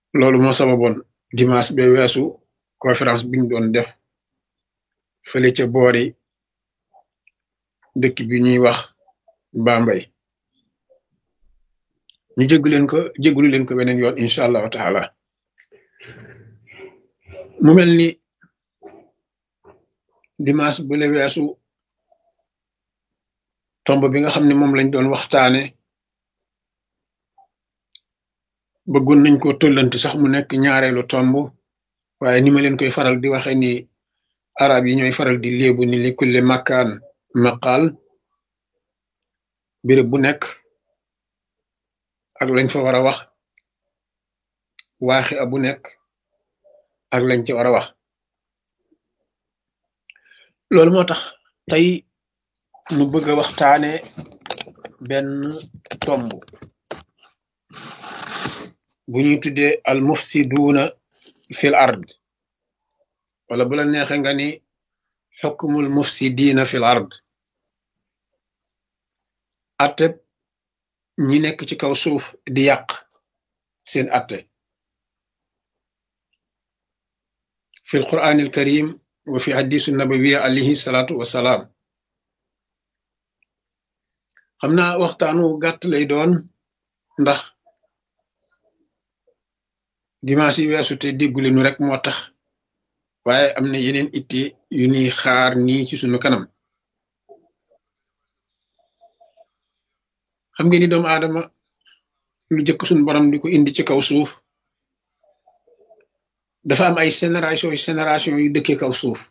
loolu moo sababoon dimanche ba weesu conférence biñ doon def fële ca boori dëkk bi ñuy wax Bambey ñu jéggu leen ko jéggulu leen ko beneen yoon incha allahu taala mu mel ni dimanche bu le weesu tomb bi nga xam ne moom lañ doon waxtaane bëggoon nañ ko tollanti sax mu nekk ñaareelu tomb waaye ni ma leen koy faral di waxe ni arab yi ñooy faral di léebu ni li kulli makkaan maqaal béréb bu nekk ak lañ fa war a wax waaxi a bu nekk ak lañ ci war a wax loolu moo tax tey nu bëgg a waxtaane benn tomb bu ñuy tuddee al mufsiduuna fil ard wala bu la neexe nga ni xukmul mufsidiina fil ard atteb ñi nekk ci kaw suuf di yàq seen atte fil quraanil karim wa fi hadisu nabawiya alayhi salaatu wasalaam xam naa waxtaanu gàtt lay doon ndax dimanche yi weesu te déggule nu rek moo tax waaye am na yeneen itte yu ñuy xaar nii ci sunu kanam xam ngeen ni doomu aadama lu jëkk suñu borom di ko indi ci kaw suuf dafa am ay génération yu génération yu dëkkee kaw suuf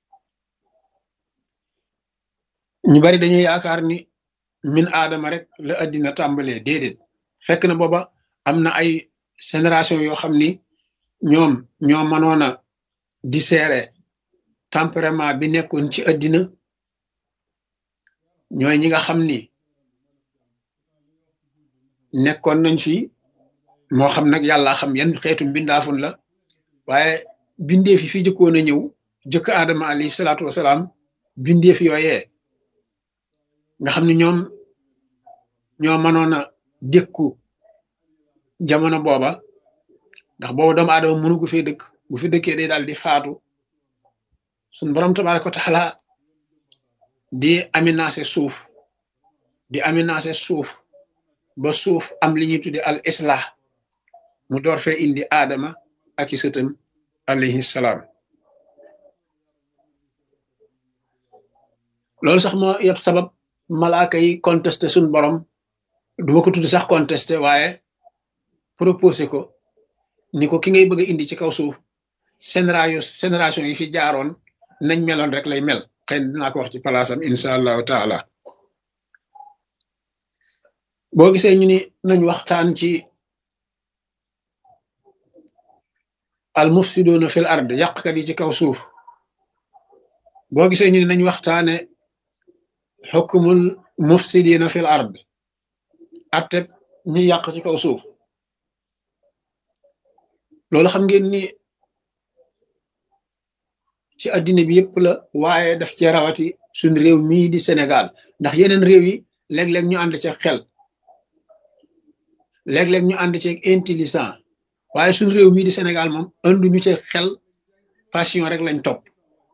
ñu bari dañuy yaakaar ni min aadama rek la addina tàmbalee déedéet fekk na booba am na ay génération yoo xam ni ñoom ñoo mënoon a dissérer tempérament bi nekkoon ci addina ñooy ñi nga xam ni nekkoon nañ fi moo xam nag yàlla xam yan xeetu mbindaafun la waaye bindeef yi fi jëkkoon a ñëw jëkk aadama alayhi salaatu wasalaam bindeef yooyee nga xam ni ñoom ñoo mënoon a dékku jamono booba ndax booba doomu aadama mënu gu fee dëkk bu fi dëkkee day daal di faatu suñ borom tabaaraka wa taala di aménagé suuf di aménagé suuf ba suuf am li ñuy tudde al islah mu door fee indi aadama ak i sëtam alayhi salaam loolu sax moo yëpp sabab malaaka yi contesté suñ borom duma ko tudd sax contesté waaye proposé ko ni ko ki ngay bëgg a indi ci kaw suuf génération génération yi fi jaaroon nañ meloon rek lay mel xëy na dinaa ko wax ci palaasam incha allahu taala boo gisee ñu ni nañ waxtaan ci al mufsiduuna fil ard yàqkat yi ci kaw suuf boo gisee ñu ni nañ waxtaane xukmul mufsidiina fil ard atteb ñi yàq ci kaw suuf loolu xam ngeen ni ci addina bi yëpp la waaye daf ci rawati suñ réew mii di Sénégal ndax yeneen réew yi léeg-léeg ñu ànd ci xel léeg-léeg ñu ànd ci intelligent waaye suñ réew mii di Sénégal moom anduñu ci xel passion rek lañ topp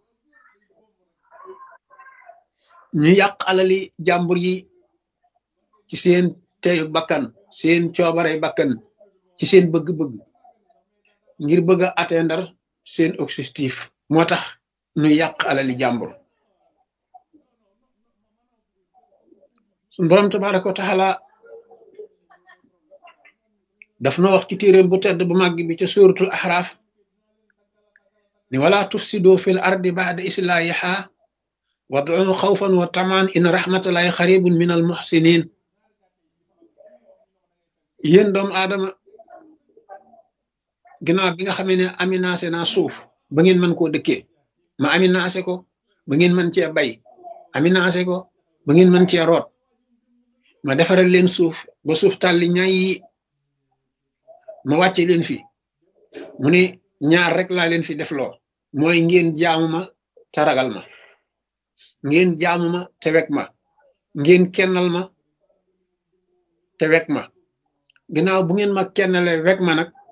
ñu yàq alali jàmbur yi ci seen teyu bakkan seen coobarey bakkan ci seen bëgg-bëgg ngir bëgg a atteindre seen objectif moo tax ñu yàq alali jàmbur suñ borom tabaraka wa taala daf na wax ci téeréem bu tedd bu màgg bi ca suratul ahraaf ni wala tufsidu fil ardi ba'da islahiha wad'u xawfan wa tamaan in rahmatallahi xaribun min al muhsinin yéen doomu aadama ginnaaw bi nga xamee ne aménagé naa suuf ba ngeen mën koo dëkkee ma aménagé ko ba ngeen mën cee bay aménagé ko ba ngeen mën cee root ma defaral leen suuf ba suuf tàlli ñaay yi ma wàcce leen fi mu ne ñaar rek laa leen fi def loo mooy ngeen jaamu ma te ragal ma ngeen jaamu ma te wek ma ngeen kennal ma te wek ma ginnaaw bu ngeen ma kennale wek ma nag